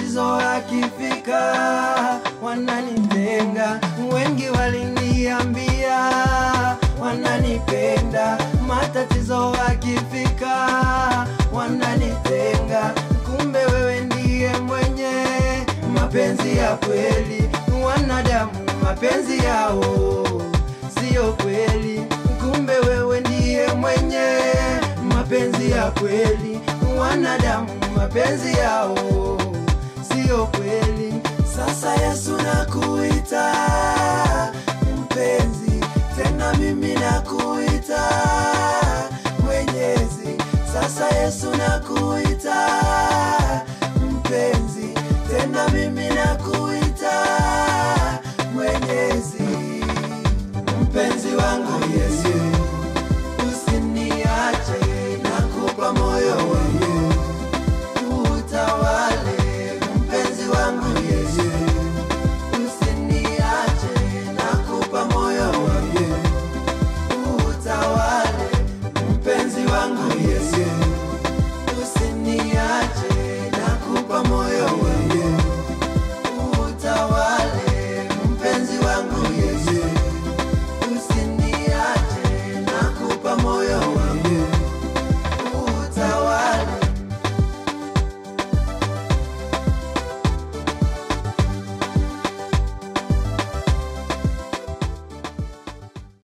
matatizo yakifika wananitenga. Wengi waliniambia wananipenda, matatizo yakifika wananitenga. Kumbe wewe ndiye mwenye mapenzi ya kweli. Wanadamu mapenzi yao siyo kweli, kumbe wewe ndiye mwenye mapenzi ya kweli. Wanadamu mapenzi yao siyo kweli. Sasa Yesu nakuita mpenzi, tena mimi nakuita mwenyezi. Sasa Yesu nakuita mpenzi, tena mimi nakuita